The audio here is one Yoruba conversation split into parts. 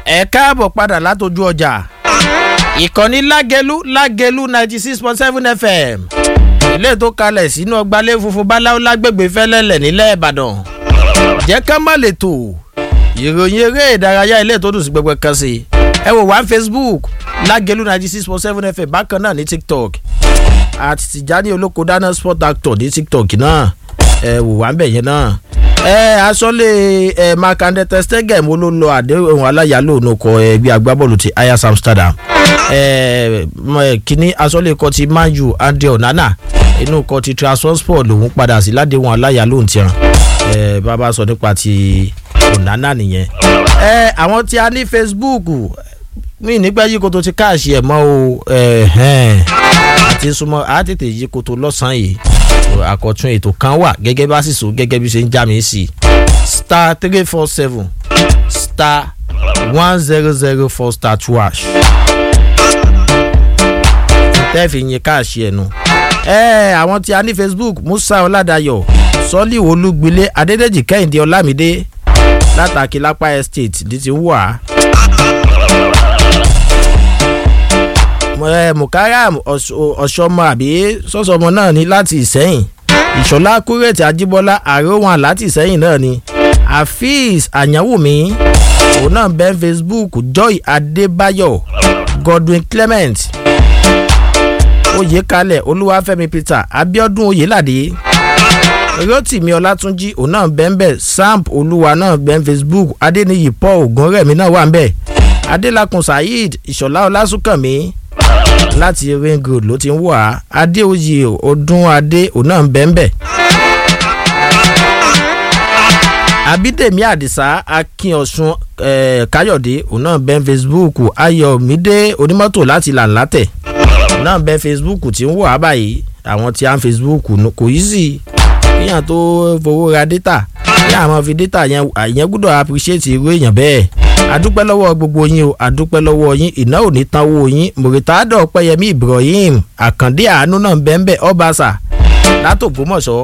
ẹ káàbọ̀ padà látọjú ọjà ìkànnì lágẹlú lágẹlú ninety six point seven fm ilé tó kalẹ̀ sínú ọgbàlẹ̀ funfun báláwo lágbègbè fẹ́lẹ́lẹ̀ nílẹ̀ ìbàdàn jẹ́ ká má lè tò ìròyìn eré ìdárayá ilé tó dùn sí gbẹgbẹ kan sí ẹ wò wá facebook lágẹlú ninety six point seven fm bákan náà ní tiktok àti tìjání olóko dáná sport actor ní tiktok náà ẹ wò wá ń bẹ̀ yẹn náà ẹ asọ́lé ẹ makande testegen wo ló lọ àdéhùn aláyàló onukọ ẹgbẹ́ agbábọ́ọ̀lù ti ayas amsterdam ẹ kíní asọ́lé kọ ti man u andre onana inú kọ ti transport lòún padà sí ládéhùn aláyàló ń tiẹn ẹ bàbá sọ nípa ti onana nìyẹn ẹ àwọn tí a ní facebook mí nígbà yìí kó tó ti káàṣì ẹ̀ mọ́ o àti súnmọ́ àtètè yìí kó tó lọ́sàn-án yìí àkọ́tún ètò kan wà gẹ́gẹ́ bá sì so gẹ́gẹ́ bí ṣe ń já mi sí star three four seven star one zero zero four star two hash tẹ́ẹ̀fì yín káàṣì ẹ̀nu. ẹ àwọn tí a ní facebook musa ọ̀làdàyọ̀ sọ́lì olúgbilé adédèjì kẹ́hìndé ọlámídé látàkì lápá estate ní ti wà. mukaram ọ̀ṣọ́mọ àbí sọ́sọ́mọ náà ní láti ìsẹ́yìn ìṣọ̀lá kúrẹ́tì ajíbọ́lá àròwọ̀n láti ìsẹ́yìn náà ni afeez àyànwùmí òun náà bẹ́ facebook joy adébáyọ̀ godwin clement oyèkalẹ̀ olúwàfẹ́mi peter abiodun oyèládé rotimi ọlátúnjì òun náà bẹ́ ń bẹ̀ samp olúwa náà bẹ́ ń facebook adéníyì paul ògúnrẹ̀mí náà wà ń bẹ̀ adélakùn saheed ìṣọ̀lá ọlásùnkànmí láti ring road ló ti ń wà á adéoyè ọdún adé òun náà ń bẹ́ ń bẹ̀. abídèmí àdìsá akínọ̀sùn káyọ̀dé òun náà bẹ́ ń facebook ayọ̀mídé onímọ́tò láti làǹlátẹ̀ òun náà bẹ́ facebook tí ń wà á báyìí àwọn tí a ń facebook kò yí sí kíyàn tó fowó ra data ní àwọn fi data yẹn àyẹn gbọ́dọ̀ appreciate irú èèyàn bẹ́ẹ̀ adúpẹ́ lọ́wọ́ gbogbo yín o adúpẹ́ lọ́wọ́ yín iná ò ní tanwó yín mùrìtádọ̀ ọ̀pẹ́yẹmí ibrahim àkàndé àánú náà bẹ́ẹ̀nbẹ́ ọbaṣà látògbómọ̀ṣọ́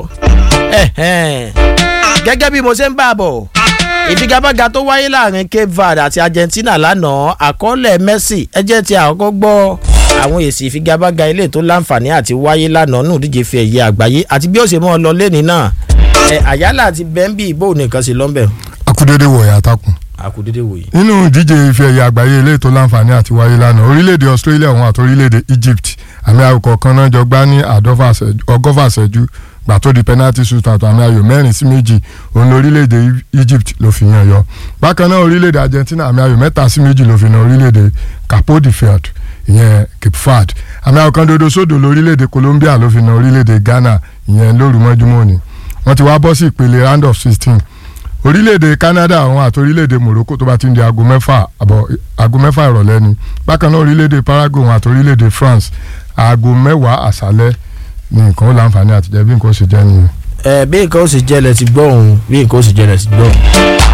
gẹ́gẹ́ bí mo ṣe ń bá a bọ̀ ìfigagbága tó wáyé láàrin cape verde àti argentina lánàá àkọọ́lẹ̀ messi ẹjẹ́ ti àkọ́kọ́ gbọ́ àwọn èsì ìfigagbága ilé tó láǹfààní àti wáyé lánàá nù díje fi ẹ̀yẹ àgbáyé àti bí ó ṣe mọ́ ọ lọ lẹ́ni náà àyálà àti bẹ́ńbì ìbò nìkan sí lọ́nbẹ̀. akúdédé wọ̀ọ́yà takùn àkùdédé wòye. nínú ìdíje ife ẹ̀yẹ àgbáyé ilé tó láǹfààní àti wáyé lánàá orílẹ̀-èdè australia òun àti orílẹ̀-èdè egypt àmì ayò kọ̀ọ̀kan náà jọ gbá ní ọgọ́fà ṣẹ́jú gbà tó di penalty shootout àmì ayò mẹ́rin sí méjì òun lórílẹ̀-èdè egypt ló fi yan yọ bákan náà orílẹ̀-èdè argentina àmì ayò mẹ́ta sí méjì ló fi na orílẹ̀-èdè capo de fiat ìyẹn cape verde àmì ayò kan dodo sódò lórílẹ̀-èdè colombia ló fi na orílẹ̀-èdè ghana ìyẹn lóru mọ́júmọ́ ni wọ́n ti wá bọ́ sí ìpele round of sixteen orílẹ̀-èdè canada àwọn àti orílẹ̀-èdè morocco tó bá ti ń di aago mẹ́fà àbọ̀ aago mẹ́fà ìrọ̀lẹ́ ni bákan náà orílẹ̀-èdè paraguay àwọn àti orílẹ̀-èdè france aago mẹ́wàá àṣálẹ́ ni nǹkan ó láǹfààní àtijọ́ bí nǹkan ó ṣe jẹ́ nìyẹn. ẹ bí nǹkan ó sì jẹ́ lẹ ti gbọ́ òun bí nǹkan ó sì jẹ́ lẹ ti gbọ́.